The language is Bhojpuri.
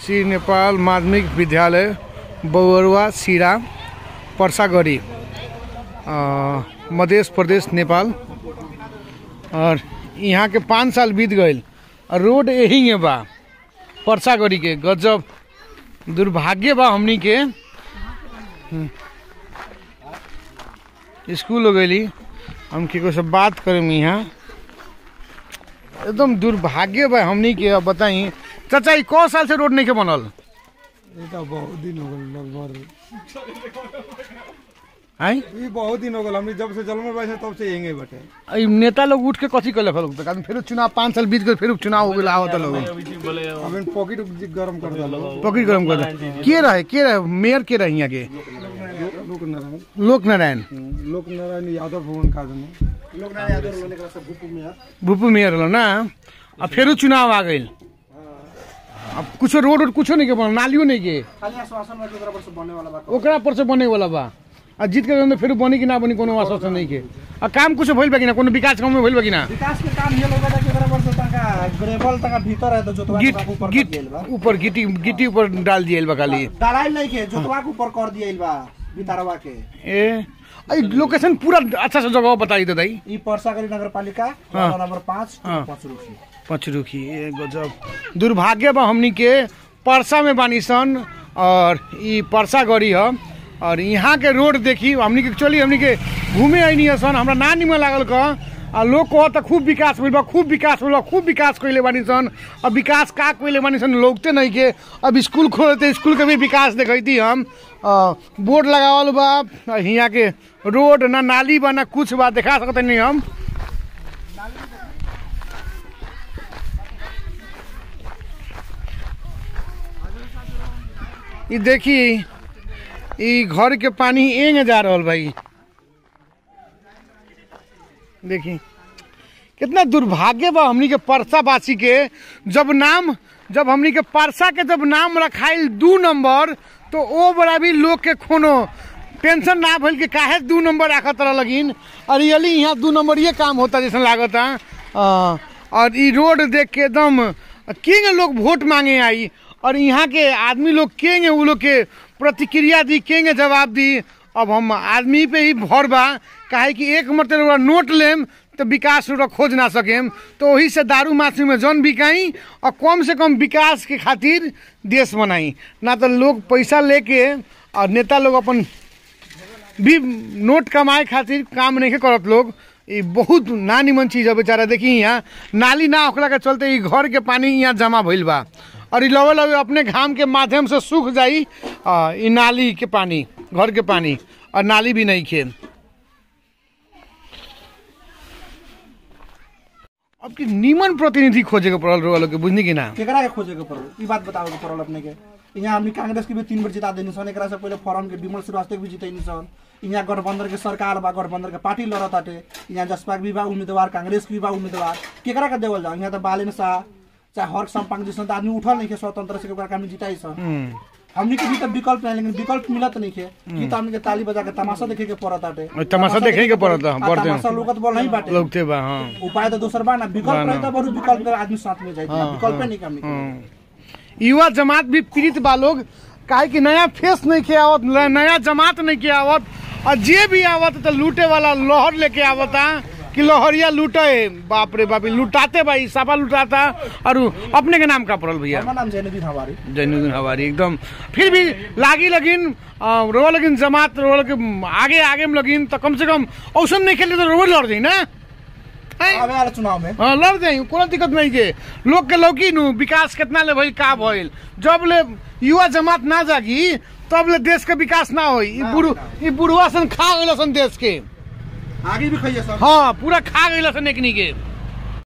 श्री नेपाल माध्यमिक विद्यालय बबरुवा सिरा पर्सागढी अ, मध्य प्रदेश नेपाल और यहाँ के पाँच साल बीत गईल और रोड यही में बा पर्सागढी के गजब दुर्भाग्य बा हमनी के हम्म। स्कूल हो गई हम केको से बात करें यहाँ एकदम दुर्भाग्य बा हमनी के अब बताई चाचा ई कौ साल से रोड नहीं के बनल ये तो बहुत दिन हो गए लगभग आई ये बहुत दिन हो गए हमने जब से जन्म में बैठे तब से यहीं बैठे ई नेता लोग उठ के कथी कले फल तक फिर चुनाव पाँच साल बीत गए फिर चुनाव हो गया आवत लोग अब इन पॉकेट गर्म कर दो पकड़ गरम कर दे। के रहे के रहे मेयर के रहे यहाँ के लोक नारायण लोक नारायण लोक नारायण यादव भवन का जन भूपू मेयर हलो ना अब फिर चुनाव आ गई अब कुछो रोड उड कुछो नहीं के बनल नालियो नहीं के ओकरा पर से बने वाला बा आ जीत के अंदर फिर बनी कि ना बनी कोनो आश्वासन नहीं के आ काम कुछ भइल बा कि ना कोनो विकास काम में भइल बा कि ना विकास के काम ये लोग के एकरा पर से तंका ग्रेवल तंका भीतर है तो जोतवा के गिट ऊपर कर गिट दियल बा ऊपर गिटी गिटी ऊपर डाल दियल बा खाली डालाइल नहीं के जोतवा के ऊपर कर दियल बा बितारवा के ए आई लोकेशन पूरा अच्छा से जगह बताई दे दाई ई परसागरी नगर पालिका हाँ। वार्ड नंबर पाँच हाँ। पाँच रुपये पचरुखी ए गजब दुर्भाग्य बा हमनी के परसा में बानी सन और ई परसा गड़ी ह और यहाँ के रोड देखी हमनी के चली हमनी के घूमे आइनी सन हमरा ना निमन लागल क आ लोग कह त खूब विकास भइल बा खूब विकास भइल बा खूब विकास कइले बानी सन अब विकास का कइले बानी सन लोगते नहीं के अब स्कूल खोलते स्कूल के भी विकास देखैती हम अ, बोर्ड लगावल बा आ हियाँ के रोड ना नाली बा ना कुछ बा देखा सकते नहीं हम ई देखी ई घर के पानी एंग जा रहल भाई देखी कितना दुर्भाग्य बा हमनी के परसा बासी के जब नाम जब हमनी के परसा के जब नाम रखाइल दू नंबर तो ओ बड़ा भी लोग के कोनो टेंशन ना भइल कि काहे दू नंबर राखत रह लगिन और रियली यहाँ दू नंबर ये काम होता जैसा लागता अ, और ई रोड देख के एकदम किंग लोग वोट मांगे आई और यहाँ के आदमी लोग केंगे उ लोग के प्रतिक्रिया दी केंगे जवाब दी अब हम आदमी पे ही भर बा काहे कि एक मतलब नोट लेम तो विकास रोड खोज ना सकेम तो वही से दारू माछी में जन बिकाई और कम से कम विकास के खातिर देश बनाई ना तो लोग पैसा लेके और नेता लोग अपन भी नोट कमाए खातिर काम नहीं करत लोग ये बहुत ना निमन चीज है बेचारा देखी यहाँ नाली ना होखला के चलते ई घर के पानी यहाँ जमा भइल बा और ई लवे लवे अपने घाम के माध्यम से सूख जाई आ, ई नाली के पानी घर के पानी और नाली भी नहीं खे अब की नीमन प्रतिनिधि खोजे के पड़ल रोल के बुझनी कि ना केकरा के खोजे के पड़ल ई बात बतावे के पड़ल अपने के यहाँ हमनी कांग्रेस के भी तीन बार जिता देनी सन एकरा से पहले फॉरम के विमल श्रीवास्तव के भी जितैनी सन यहाँ गठबंधन के सरकार बा गठबंधन के पार्टी लड़त आटे यहाँ जसपा के भी बा उम्मीदवार कांग्रेस के भी बा उम्मीदवार केकरा के देवल जाओ यहाँ तो बालेन शाह चाहे हर्क सम्पांग जैसन तो आदमी उठल नहीं के स्वतंत्र से केकरा के हमनी जिताई सन हम्म, हमनी के भी तो विकल्प नहीं लेकिन विकल्प मिलत नहीं के कि तो हमनी के ताली बजा के तमाशा देखे के पड़त आटे और तमाशा देखे के पड़त, आ, बढ़ते तमाशा लोगत बोल नहीं बाटे लोग थे बा हाँ उपाय तो दोसर बा ना विकल्प रहता बरू विकल्प के आदमी साथ में जाए विकल्प नहीं करनी के। युवा जमात भी पीड़ित बा लोग काहे कि नया फेस नहीं के आवत न- नया जमात नहीं के आवत और जे भी आवत तो लूटे वाला लहर लेके आवता कि लहरिया लूटे बाप रे बाप ई लुटाते भाई सापा लुटाता और उ अपने के नाम का पड़ल भैया हमारा नाम जैनुद्दीन हवारी जैनुद्दीन हवारी एकदम फिर भी लागी लगिन अ, रोवा लगिन जमात रोवा लगिन आगे आगे में लगिन तो कम से कम औसन नहीं खेले तो रोवे लड़ जाई ना हैं? आवे वाला चुनाव में हाँ लड़ जाई कोनो दिक्कत नहीं के लोग के लौकी नु विकास कितना ले भइल का भइल जब ले युवा जमात ना जागी तब ले देश के विकास ना होई ई बुढ़ू ई बुढ़वा सन खा गइल सन देश के आगे भी खाइए सब हाँ पूरा खा गइल सन एकनी के